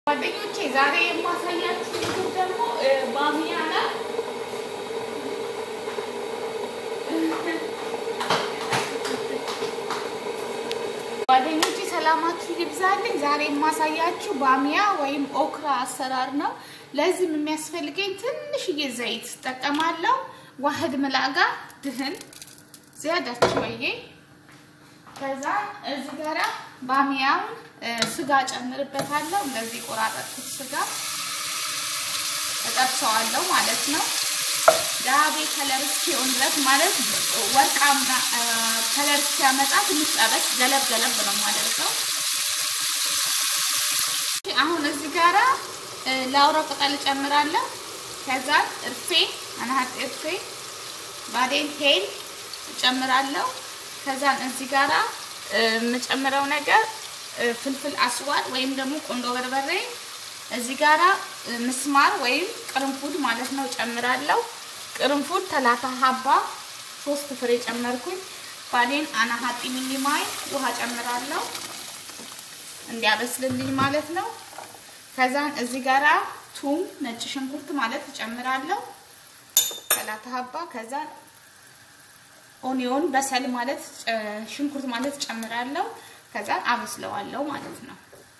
ጓደኞቼ ዛሬ የማሳያችሁ ምግብ ደግሞ ባሚያ ነው። ጓደኞቼ ሰላማችሁ ይብዛልኝ። ዛሬ የማሳያችሁ ባሚያ ወይም ኦክራ አሰራር ነው። ለዚህም የሚያስፈልገኝ ትንሽዬ ዘይት እጠቀማለሁ። ዋህድ ምላጋ ድህን ዚያዳችሁ ወዬ ከዛ እዚህ ጋራ ባሚያውን ስጋ ጨምርበታለሁ። እንደዚህ ቆራረጥኩት ስጋ እጠብሰዋለሁ ማለት ነው። ዳቤ ከለር እስኪሆን ድረስ ማለት ወርቃማ ከለር እስኪያመጣ ትንሽ ጠበስ ገለብ ገለብ ነው የማደርገው። አሁን እዚህ ጋራ ላውራ ቅጠል እጨምራለሁ። ከዛ እርፌ አናሀት እርፌ ባዴን ሄል እጨምራለሁ። ከዛን እዚህ ጋራ የምጨምረው ነገር ፍልፍል አስዋድ ወይም ደግሞ ቆንዶ በርበሬ እዚህ ጋራ ምስማር ወይም ቅርንፉድ ማለት ነው ጨምራለሁ። ቅርንፉድ ተላታ ሀባ ሶስት ፍሬ ጨመርኩኝ። ባዴን አናሀጢ ሚኒማይ ውሃ ጨምራለሁ እንዲያበስልልኝ ማለት ነው። ከዛን እዚህ ጋራ ቱም ነጭ ሽንኩርት ማለት እጨምራለሁ ተላታ ሀባ ከዛን ኦኒዮን በሰል ማለት ሽንኩርት ማለት ጨምራለሁ። ከዛ አበስለዋለሁ ማለት ነው።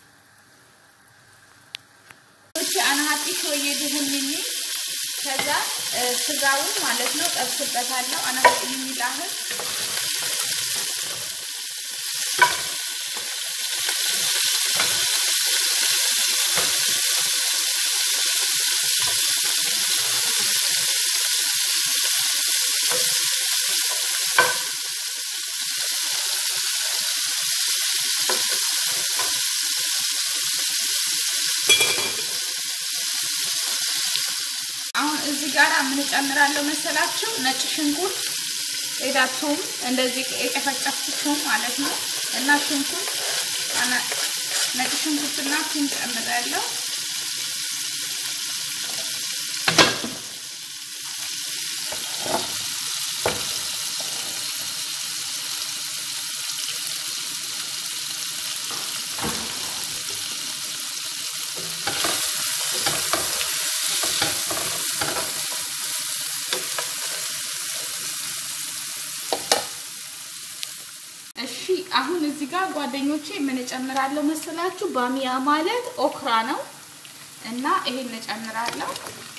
እቺ አናሀጢ ሾዬ ድህንኝ ከዛ ስጋውን ማለት ነው ጠብስበታለሁ። አናሀጢ የሚላህል አሁን እዚህ ጋር ምን ጨምራለሁ መሰላችሁ? ነጭ ሽንኩርት ኤዳቱም እንደዚህ የጨፈጨፍኩት ቱም ማለት ነው እና ሽንኩርት ነጭ ሽንኩርትና ቱም ጨምራለሁ። እሺ አሁን እዚህ ጋር ጓደኞቼ ምን እጨምራለሁ መሰላችሁ? ባሚያ ማለት ኦክራ ነው እና ይሄን እጨምራለሁ።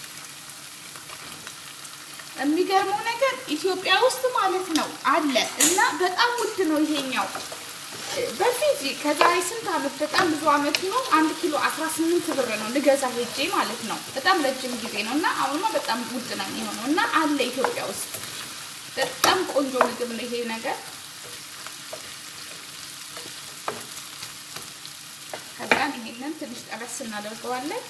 የሚገርመው ነገር ኢትዮጵያ ውስጥ ማለት ነው አለ እና በጣም ውድ ነው ይሄኛው። በፊት ከዛሬ ስንት አመት በጣም ብዙ አመት ነው አንድ ኪሎ 18 ብር ነው ልገዛ ሄጄ ማለት ነው። በጣም ረጅም ጊዜ ነው እና አሁንማ በጣም ውድ ነው የሚሆነው እና አለ ኢትዮጵያ ውስጥ በጣም ቆንጆ ምግብ ነው ይሄ ነገር። ከዛን ይሄንን ትንሽ ጠበስ እናደርገዋለን።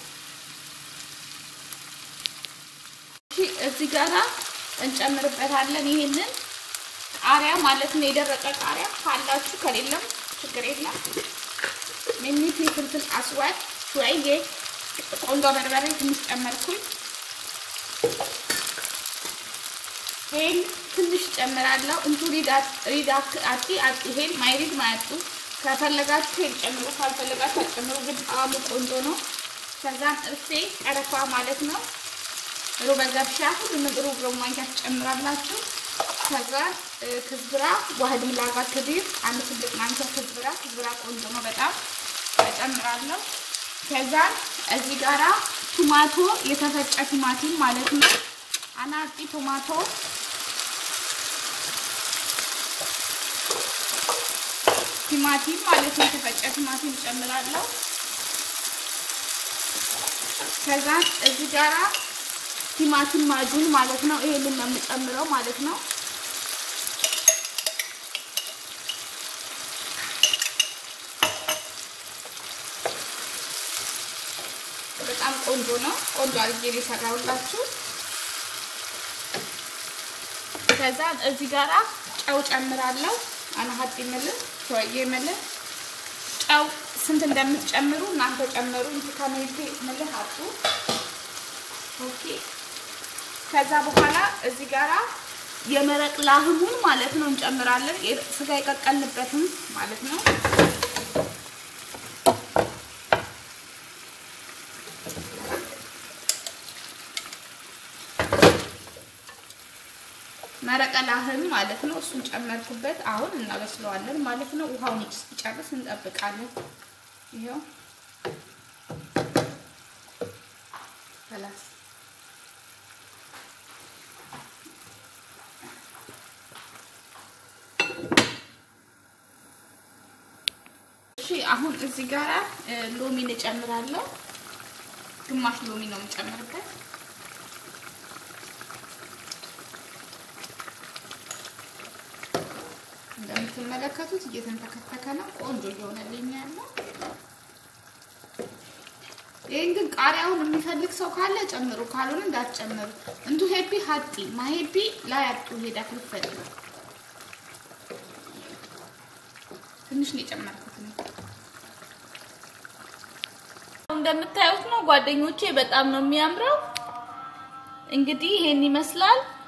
እሺ እዚህ ጋራ እንጨምርበታለን ይሄንን ቃሪያ ማለት ነው። የደረቀ ቃሪያ ካላችሁ ከሌለም ችግር የለም። ሚኒት ፍልፍል አስዋድ ሹአዬ ቆንጆ በርበሬ ትንሽ ጨመርኩኝ። ሄል ትንሽ ጨምራለሁ። እንቱ ሪዳት ሪዳክ አቲ አቲ ሄል ማይሪድ ማያጡ ከፈለጋችሁ ሄል ጨምሩ፣ ካልፈለጋችሁ ጨምሩ። ግን ጣዕሙ ቆንጆ ነው። ከዛም እርፌ ቀረፋ ማለት ነው። ሩበ ገብሻ ሁሉንም ሩብ ሩብ ማንኪያ ትጨምራላችሁ። ከዛ ክዝብራ ዋህድ ምላጋ ክዲር አንድ ትልቅ ማንኪያ ክዝብራ ክዝብራ ቆንጆ ነው በጣም እጨምራለሁ። ከዛ እዚህ ጋራ ቲማቶ የተፈጨ ቲማቲም ማለት ነው። አናጢ ቶማቶ ቲማቲም ማለት ነው። የተፈጨ ቲማቲም እጨምራለሁ። ከዛ እዚህ ጋራ ቲማቲም ማጁን ማለት ነው። ይሄንን ነው የምጨምረው ማለት ነው። በጣም ቆንጆ ነው። ቆንጆ አድርጌ የሰራሁላችሁ። ከዛ እዚህ ጋራ ጨው ጨምራለሁ። አናሀጥ ይመልስ ሾዬ ይመልስ ጨው ስንት እንደምትጨምሩ እናንተ ጨምሩ። እንት ከሜቴ ምልህ አጡ ኦኬ። ከዛ በኋላ እዚህ ጋራ የመረቅ ላህሙን ማለት ነው እንጨምራለን። ስጋ የቀቀልንበትም ማለት ነው። መረቀ ላህም ማለት ነው። እሱን ጨመርኩበት። አሁን እናበስለዋለን ማለት ነው። ውሃውን እስኪጨርስ እንጠብቃለን። ይኸው ከላስ እሺ አሁን እዚህ ጋር ሎሚ እጨምራለሁ። ግማሽ ሎሚ ነው የምጨምርበት። እንደምትመለከቱት እየተንተከተከ ነው። ቆንጆ እየሆነልኝ ያለው። ይህን ግን ቃሪያውን የሚፈልግ ሰው ካለ ጨምሩ፣ ካልሆነ እንዳትጨምሩ። እንቱ ሄፒ ሀጢ ማሄፒ ላይ አጡ ሄዳ ክልፈል ትንሽ ነው የጨመርኩት ነው። እንደምታዩት ነው ጓደኞቼ፣ በጣም ነው የሚያምረው። እንግዲህ ይሄን ይመስላል።